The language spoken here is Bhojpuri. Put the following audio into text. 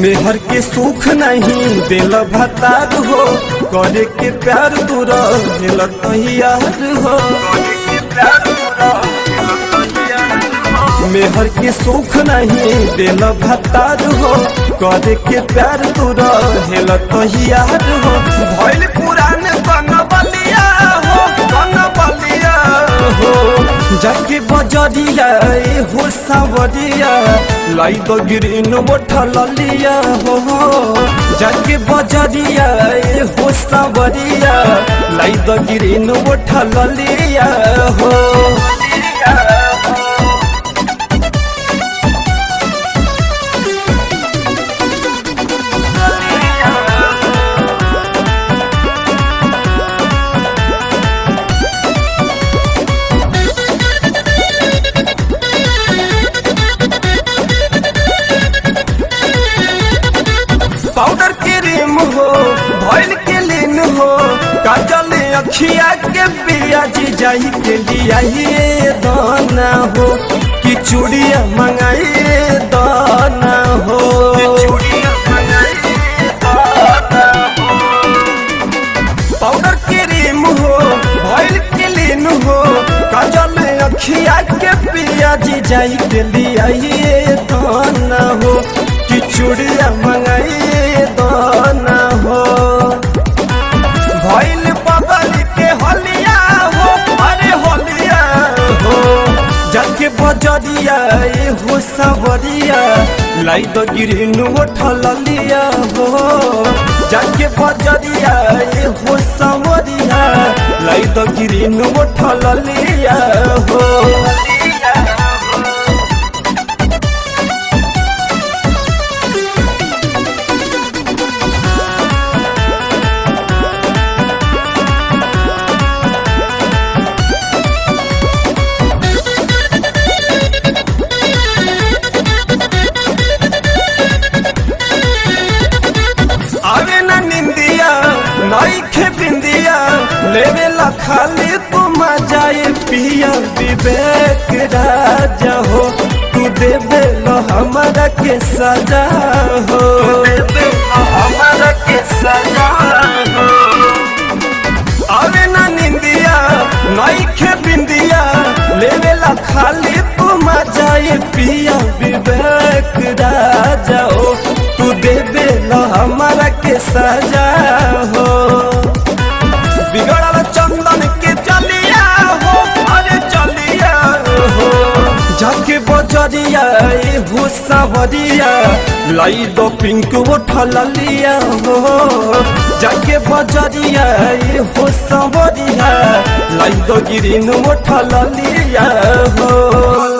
मेहर के सुख नहीं दिल भतार हो करे के प्यार दूर दिल तैयार हो मेहर के सुख नहीं दिल भतार हो करे के प्यार दूर दिल तैयार हो भइल पुरान बन बलिया हो बन बलिया हो जाके बजरिया ए हो सावरिया लाई तो गिरिन बोठल लिया हो जाके बजरिया ए हो सावरिया लाई तो गिरिन बोठल लिया हो पाउडर क्रीम हो भइल के लीन हो काजल अखिया के बिया जी जाई के लिया ये दाना हो कि चूड़िया मंगाई दाना हो पाउडर क्रीम हो भइल के लीन हो काजल अखिया के बिया जी जाई के लिया ये दाना हो कि चूड़िया मंगाई दाना हो भइल बगल के होलिया हो अरे होलिया हो जाके बजरिया ए हो सवरिया लाई तो गिरिन उठल लिया हो जाके बजरिया ए हो सवरिया लाई तो गिरिन उठल लिया हो आवे ना निंदिया नई खे बिंदिया लेवे ला खाली तुम जाए पिया विवेक राजा हो तू देवे लो हमारा के सजा हो हमारा के सजा हो आवे ना निंदिया नई खे बिंदिया लेवे ला खाली तुम जाए पिया विवेक राजा हो तू देवे लो हमारा के सजा हो बिगड़ल चंदन के चलिया हो अरे चलिया हो जाके बजरिया ए हो सावरिया लाई दो पिंक उठल लिया हो जाके बजरिया ए हो सावरिया लाई दो गिरिन उठल लिया हो